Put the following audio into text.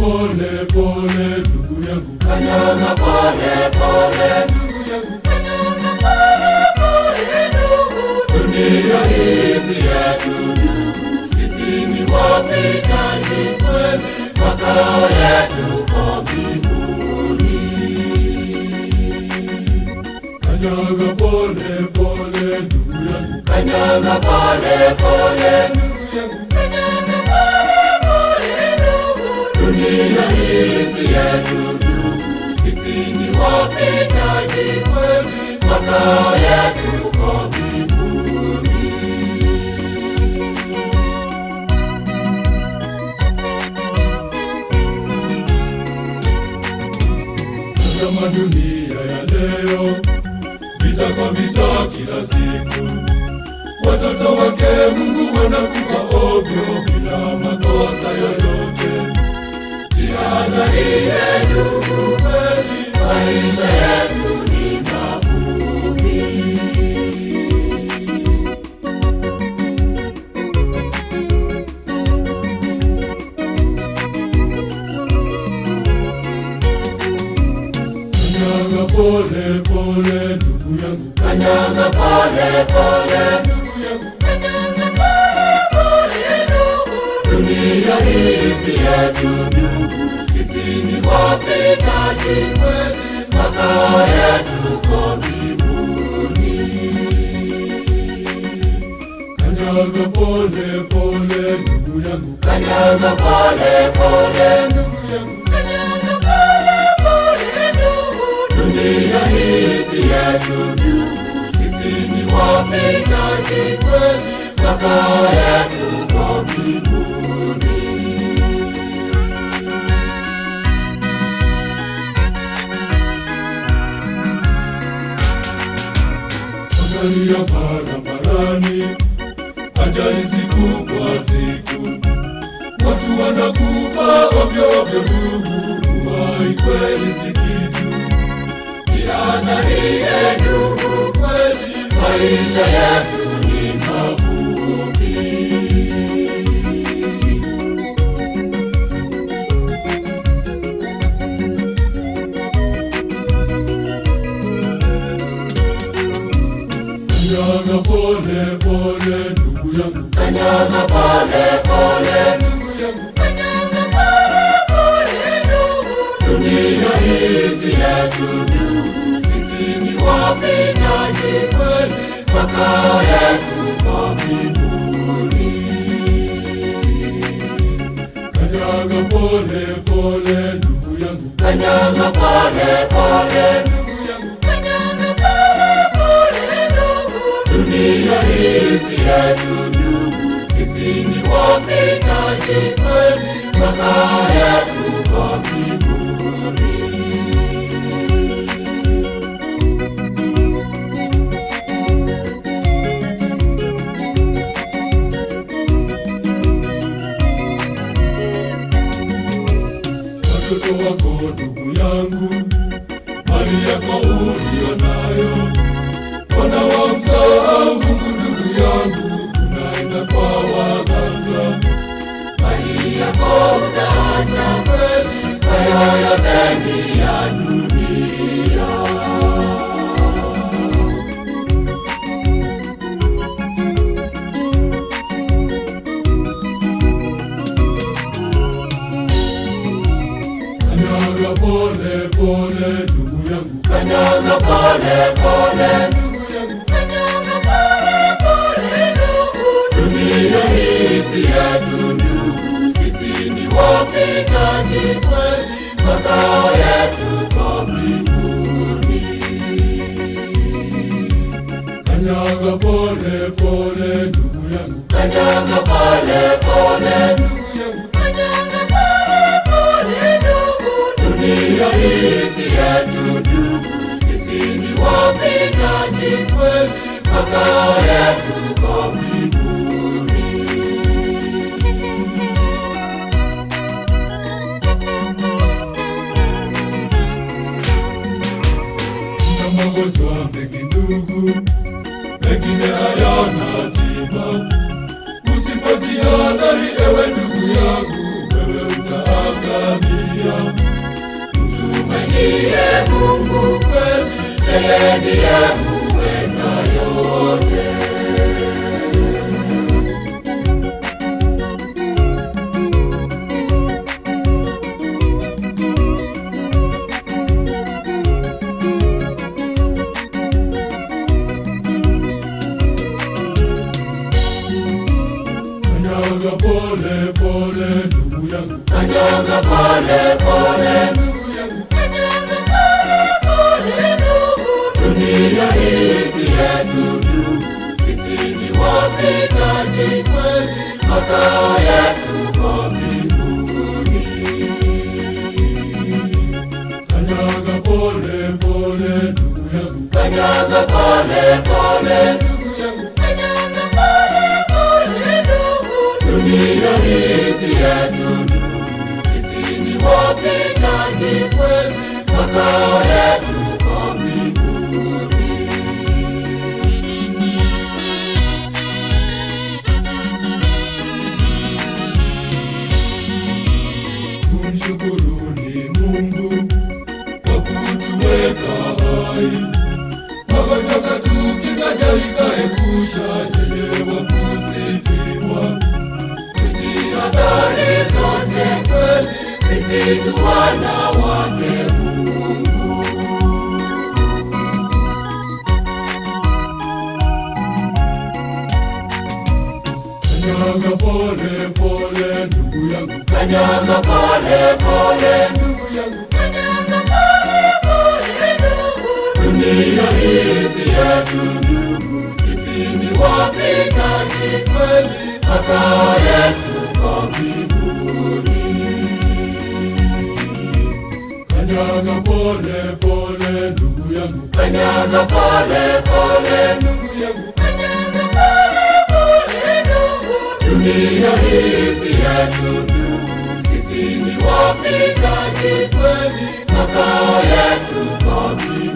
pole pole ndugu yangu, kanyaga pole pole ndugu yangu, kanyaga pole pole ndugu dunia hizi yetu ndugu sisi ni wapitaji kweli makao yetu ko mbinguni kanyaga pole pole ndugu yangu, kanyaga pole pole ndugu yangu, kanyaga pole pole ndugu dunia hizi yetu ndugu sisi ni wapitaji kweli makao yetu ko mbinguni kama dunia ya leo, vita kwa vita kila siku, watoto wake Mungu wanakufa ovyo bila makosa yoyote. Jihadharie ndugu, kweli maisha yetu ni mafupi. Kanyaga pole pole ndugu yangu, Kanyaga pole pole, ndugu yangu, kanyaga pole pole ndugu, dunia hizi yetu ndugu, sisi ni wapitaji kweli, makao yetu ko mbinguni. kanyaga pole pole ndugu yangu, Kanyaga pole pole, ndugu yangu, kanyaga pole pole ndugu, dunia hizi yetu ndugu, sisi ni wapitaji kweli, makao yetu ko mbinguni. angalia barabarani, ajali siku kwa siku, watu wanakufa ovyo ovyo ndugu, uhai kweli si kitu. Jihadharie ndugu, kweli maisha yetu ni mafupi. Kanyaga pole pole ndugu yangu, Kanyaga pole pole, ndugu yangu, kanyaga pole pole ndugu, dunia hizi yetu ndugu, sisi ni wapitaji kweli, makao yetu ko mbinguni. kanyaga pole pole ndugu yangu, Kanyaga pole pole, ndugu yangu, kanyaga pole pole ndugu, dunia hizi yetu ndugu, sisi ni wapitaji kweli, makao yetu ko mbinguni. watoto wako ndugu yangu, mali yako uliyo nayo, wana wamsahau Mungu ndugu yangu, tunaenda kwa waganga. Mali yako utaacha kweli, hayo yote ni ya dunia. Kanyaga pole pole ndugu yangu, Kanyaga pole pole, ndugu yangu, kanyaga pole pole ndugu, dunia hizi yetu ndugu, sisi ni wapitaji kweli, makao yetu ko mbinguni. kanyaga pole pole ndugu yangu, Kanyaga pole pole, ndugu yangu, kanyaga pole pole ndugu, dunia hizi yetu ndugu, sisi ni wapitaji kweli, makao yetu ko mbinguni. na magonjwa mengi ndugu, mengine hayana tiba. Usipojihadhari ewe ndugu yangu, wewe utaangamia. Kanyaga pole pole ndugu yangu, kanyaga pole pole, ndugu yangu, kanyaga pole pole ndugu. Dunia hii si yetu ndugu, sisi ni wapitaji kweli, makao yetu kwa mbinguni. kanyaga pole pole ndugu yangu, Kanyaga pole pole, ndugu yangu, kanyaga pole pole ndugu. Dunia hii si yetu ndugu, sisi ni wapitaji kweli, makao yetu kwa mbinguni. tumshukuruni Mungu kwa kutuweka hai, magonjwa katukinga, jalikaepusha, yeye wa kusifiwa. Tujihadhari sote kweli, sisi tu wana wake Mungu. Kanyaga pole pole ndugu yangu, Kanyaga pole pole, ndugu yangu, kanyaga pole pole ndugu. Dunia hii si yetu ndugu, sisi ni wapitaji kweli, makao yetu kwa mbinguni. kanyaga pole pole ndugu yangu, Kanyaga pole pole, ndugu yangu, kanyaga pole pole ndugu. Dunia hii si yetu ndugu, sisi ni wapitaji kweli, makao yetu kwa mbinguni.